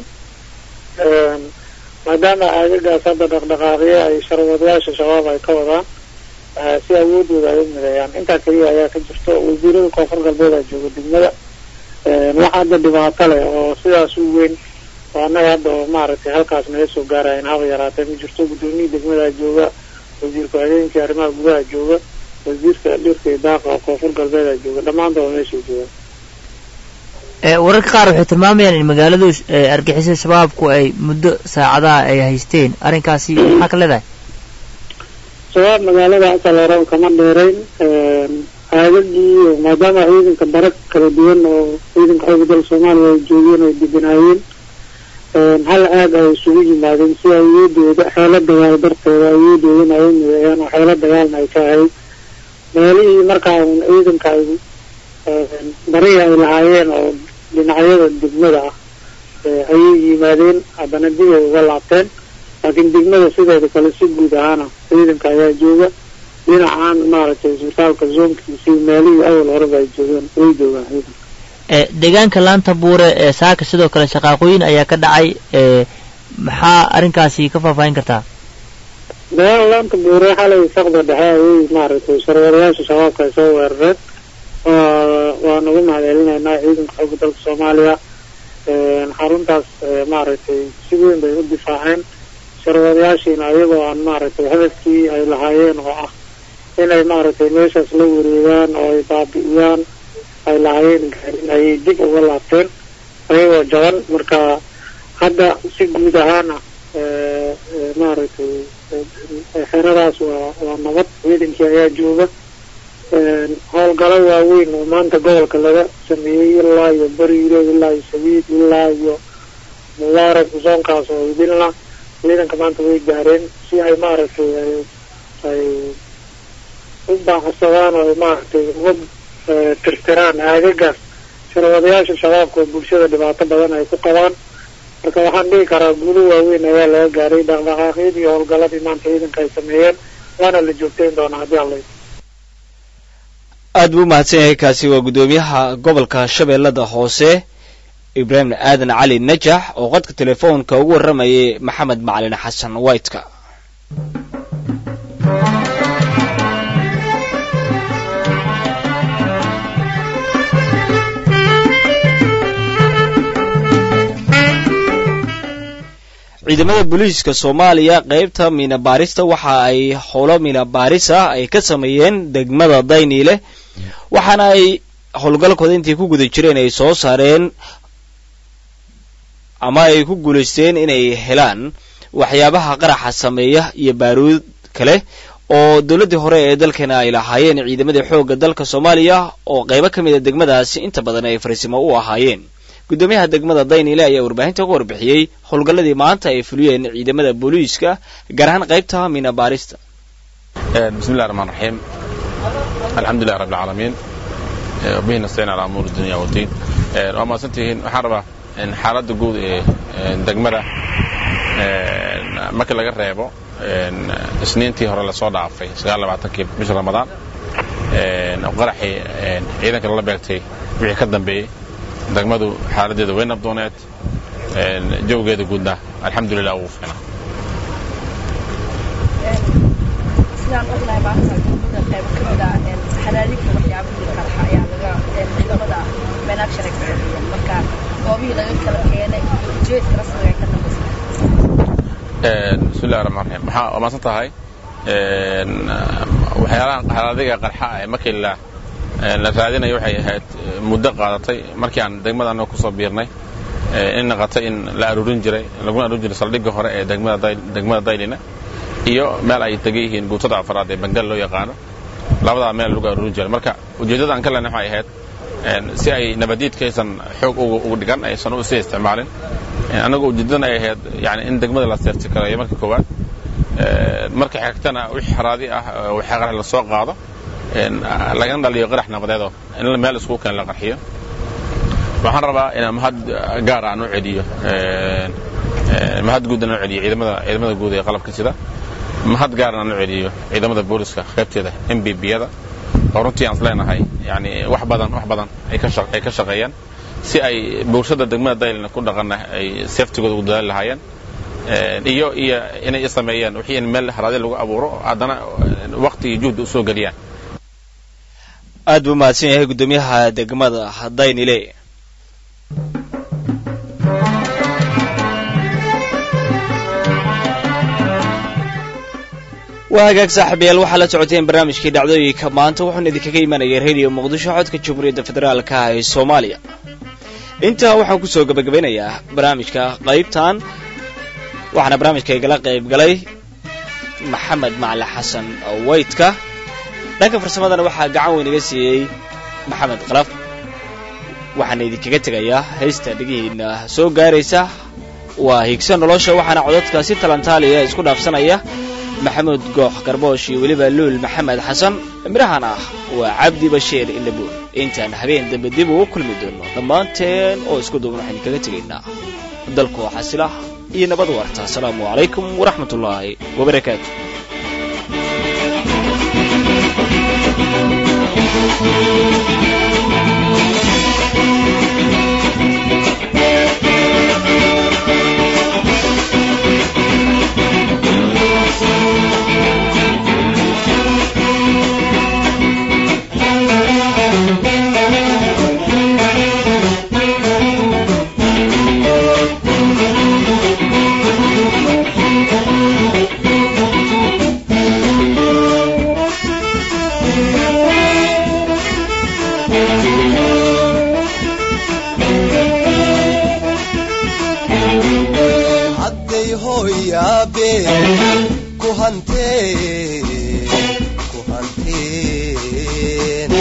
maadaama aagagaas hadda dhaqdhaqaaqyo ay sharwadayaasha shabaab ay ka wadaan si awoodooda ay u mideeyaan intaa keliya ayaa ka jirto wasiirada koonfur galbeeda jooga degmada wax hadda dhibaato leh oo sidaas u weyn oo annaga hadda oo maaragtay halkaas naga soo gaarayan haba yaraatee ma jirto guddoomiyii degmada jooga wasiirka habeenkii arrimaha gudaha jooga wasiirka dhirka iyo daaqa oo koonfur galbeeda jooga dhammaantoba meeshay joogaan wararka qaar waxay tilmaamayaan in magaaladu argixisada shabaabku ay muddo saacadaha ay haysteen arrinkaasi maxaa ka leedahay shabaab magaalada asal hore kama dheerayn aagagii maadaama ciidanka bara kala duwan oo ciidanka xooga dalka soomaaliya ay joogeen oo deganaayeen hal aag ay isugu yimaadeen si awoodooda xeelo dagaal darteeda awoodoodana ay u mideeyaan oo xeelo dagaalna ay ka ahayd meelihii markaa un ciidanka ay barihii ay lahaayeen oo dhinacyada degmada ah ayay yimaadeen haddana dib ay uga laabteen laakiin degmada sideeda kale si guud ahaana ciidanka ayaa jooga dhinacaan maaragtay isbitaalka zoonkiisi meelihii awal horeba ay joogeen way joogaan ciidanka deegaanka laanta buure ee saaka sidoo kale shaqaaqooyin ayaa ka dhacay maxaa arrinkaasi ka faahfaahin kartaa deegaan laanta buure xalay saqda dhexe ayay maaragtay sharwarayaasha shabaabka ay soo weerareen waan ugu mahadcelinaynaa ciidanka xooga dalka soomaaliya xaruntaas maaragtay si weyn bay u difaaceen sharwadayaashiina ayagoo aan maaragtay hadafkii ay lahaayeen oo ah inay maaragtay meeshaas la wareegaan oo ay baabi'iyaan ay lahaayeen gaarin ayay dib uga laabteen ayagoo jaban marka hadda si guud ahaana maaragtay xeradaas waa waa nabad ciidankii ayaa jooga howlgalo waaweyn oo maanta gobolka laga sameeyey ilaa iyo bariiro ilaa iyo sabiid ilaa iyo mubaarak zoonkaas oo idilna ciidanka maanta way gaareen si ay maaragtay ay ay u baacsadaan oo ay maaragtay uga tirtiraan aagagaas sharwadayaasha shabaabka oo bulshada dhibaato badan ay ku qabaan marka waxaan dhihi karaa guulo waaweyn ayaa laga gaaray dhaqdhaqaaqyadii iyo howlgaladii maanta ciidanka ay sameeyeen waana la joogtayn doonaa haddii alla aad buu u mahadsan yahay kaasi waa guddoomiyaha gobolka shabeellada hoose ibraahim aadan cali najax oo qodka telefoonka ugu warramayay maxamed macalin xasan whiteka ciidamada booliiska soomaaliya qaybta miina baarista waxa ay howlo miina baaris ah ay ka sameeyeen degmada dayniile waxaana ay howlgalkooda intay ku guda jireen ay soo saareen ama ay ku guulaysteen inay helaan waxyaabaha qaraxa sameeya iyo baaruud kale oo dowladdii hore ee dalkeena ay lahaayeen ciidamadii xoogga dalka soomaaliya oo qaybo ka mid a degmadaasi inta badan ay fariisimo u ahaayeen guddoomiyaha degmada dayniile ayaa warbaahinta ku warbixiyey howlgalladii maanta ay fuliyeen ciidamada booliiska gaar ahaan qaybta miina baarista بسم الله الرحمن الرحيم الحمد لله رب العالمين وبه نستعين على امور الدنيا والدين waa mahadsantihiin waxaan rabaa in xaaladda guud ee degmada marka laga reebo isniintii hore lasoo dhaafay kii bisha ramadaan qaraxii ciidanka lala beegtay wixii ka dambeeyey degmadu xaaladeeda way nabdooneed jawgeeda guudna alxamdulilah wuu fiicnaa sidaan ognahay maanta degmada qaybo ka mid ah xaraadinka waxyaabihii qarxa ayaa laga ciidamada managshan ka sameeyeen marka goobihii laga kala keenay ujeedka rasmiga ay ka dambaysa bismi illahi raxmaan raxiim waxaa waa maasan tahay waxyaalaha xalaadiga qarxa ee markii la la raadinayo waxay ahayd muddo qaadatay markii aan degmada annaga kusoo biirnay in naqatay in la aruurin jiray laguna aruurin jiray saldhigga hore ee degmada Dayl- degmada daylina iyo meel ay degan yihiin guutada afraad ee bangal loo yaqaano labadaa meel lagu aruurin jiray marka ujeeddada aan ka leenahay waxay ahayd si ay nabadiidkaysan xoog ugu ugu dhigan aysan u sii isticmaalin annagu ujeeddadana ay ahayd yani in degmada la seerti kareeyo marka koowaad marka xigtana wixii xaraadi ah waxaa qarax lasoo qaado lagana dhaliyo qarax nabadeedoo in meel iskugu keen la qarxiyo waxaan rabaa inaan mahad gaar aan u celiyo mahad guud aan u celiyo ciidamada ciidamada guud ee qalabka sida mahad gaar aan u celiyo ciidamada booliska qaybteeda m b b-yada oo runtii aan isleenahay yani wax badan wax badan ay ka shaq- ay ka shaqeeyaan si ay bulshada degmada daylina ku dhaqana ay saftigooda ugu dadaali lahaayeen iyo iyo inay i sameeyaan wixii in meel haraadi lagu abuuro haddana waqti iyo juhdi u soo geliyaan aad buu mahadsan yahay guddoomiyaha degmada daynile waa hagaag saaxiibayaal waxaa la socoteen barnaamijkii dhacdooyinka maanta wuxuuna idinkaga imanayay radio muqdisho codka jamhuuriyadda federaalka ah ee soomaaliya intaa waxaan kusoo gabagabeynayaa barnaamijka qaybtan waxaana barnaamijka igala qayb galay maxamed macali xasan waytka dhanka farsamadana waxaa gacan weyn iga siiyey maxamed qalaf waxaana idinkaga tegayaa haysta dhegihiina soo gaaraysa waa higso nolosha waxaana codadka si talantaaliya isku dhaafsanaya maxamuud goox garboosh iyo weliba luul maxamed xasan midhahan ah waa cabdi bashiir indhabuur intaan habeen dambe dib ugu kulmi doono dhammaanteen oo isku duuban waxaan idinkaga tegaynaa dalkoo xasila iyo nabad waarta asalaamu calaykum waraxmat ullaahi wabarakaatu hadday hooyaabe ku hanteen ku hanteen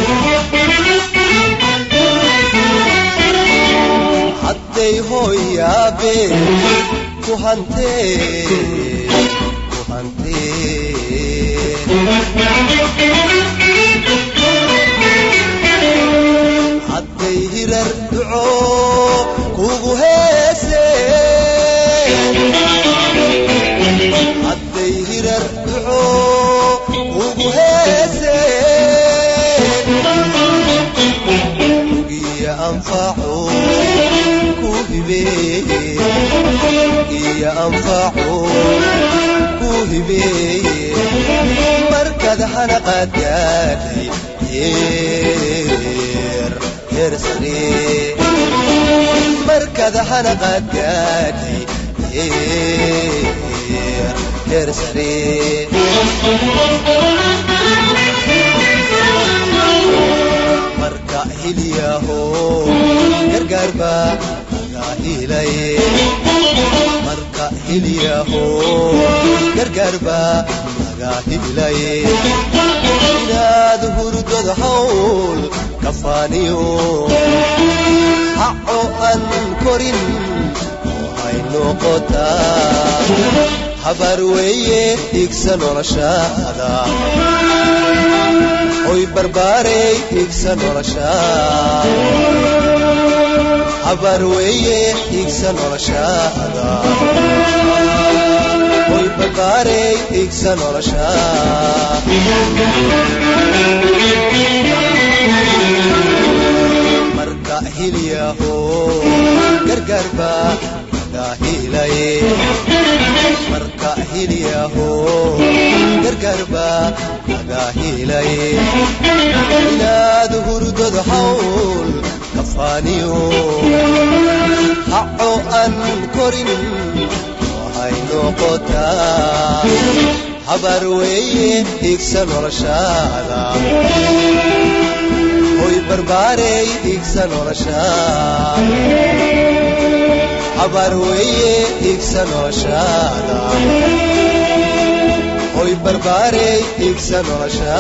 hadday hooyaabe ku hanteen ku hanteen hadday hirar duco kugu heeseen hadday hirar duco kugu heeseen ugiya anfaco ku hibeeye iyo anfaco ku hibeeye markad hanaqaad gaadhay yeer yeer sare markad hanaqaad gaadhay heer sare marka hilyaho gargaar baa laga helay marka hilyaho gargaar baa laga helay inaad hurdada hawl kafaaniyo haco aan korin oo hay noqotaa habar weeye igsa noloshaada oy barbaarey igsa nolosha habar weeye igsa noloshaada oy barbaarey igsa nolosha marka hilyaho gargaar baa laga helay marka hilyaho gargaar baa laga helay inaad hurdada hawl kafaaniyo haco aan korin waxay noqotaa habar weeye igsa noloshaada hoy barbaarey igsa nolosha habar weeye igsa noloshaada hoy barbaarey igsa nolosha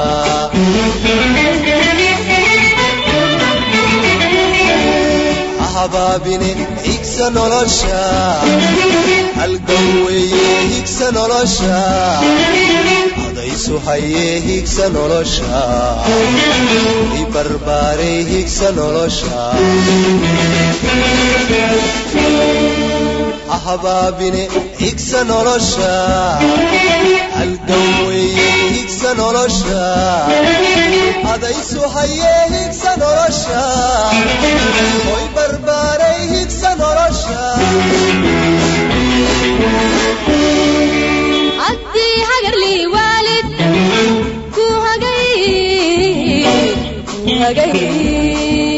habaabine igsa nolosha halgan weeye higsa nolosha adaysu hayee higsa nolosha i barbaarey higsa nolosha habaabine higsa nolosha halgan weeye higsa nolosha adaysu hayee higsa nolosha hoy barbaaray higsa nolosha haddii hagarlii waalid ku hagay ku hagay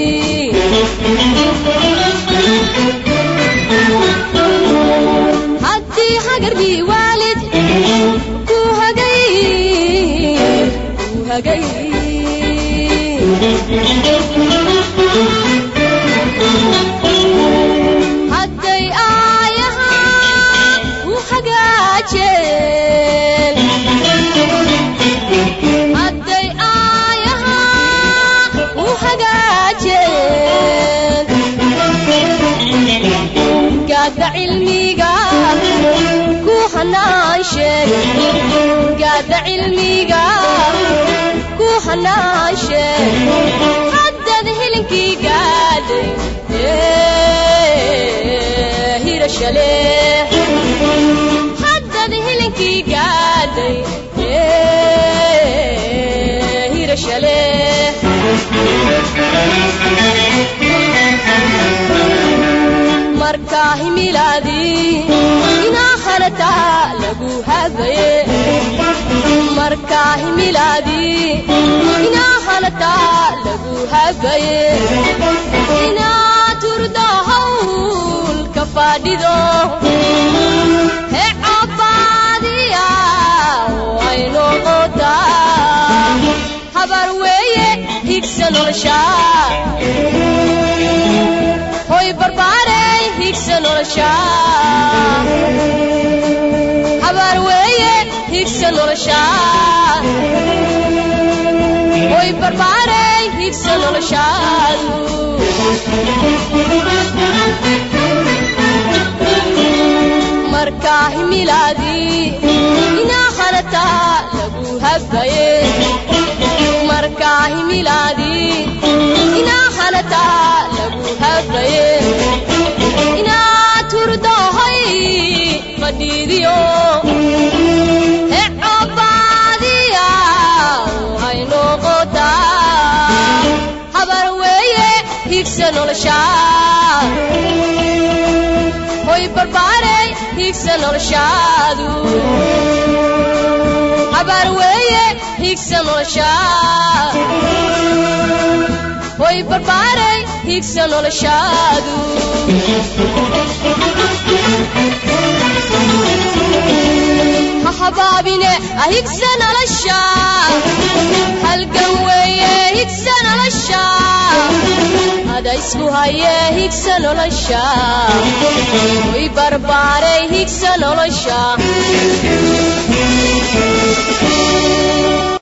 haddii hagarlii waalid ku hagay ku hagay hadday aayahaa u hagaajeen hadday aayahaa u hagaajeen gaadda cilmiga ku hanaansheeg gaadda cilmiga ku hanaansheeg haddad hilinkii gaadhay hirashale haddad hilinkii gaadhay hirashale markaa himilaadii inaa hanataa lagu hagaye markaa himilaadii inaa hanataa lagu hagaye inaa turdo hawl ka fadhido he cabaadiya way noqotaa habar weeye higsa nolosha hoy barbaarey higsa nolosha habar weeye higsa nolosha hoy barbaarey higsa noloshaadu markaa himilaadii inaa hanataa lagu hagaye markaa himilaadii inaa hanataa lagu hagaye inaa turdohoy fadhiidiyo he cobaadiya hay noqotaa habar weeye higsa nolosha hoy barbaarey higsa noloshaadu habar weeye higsa nolosha hoy barbaarey higsa noloshaadu ha habaabine ahigsa nolosha halgan weeye higsa nolosha ada isku haye higsa nolosha way barbaaray higsa nolosha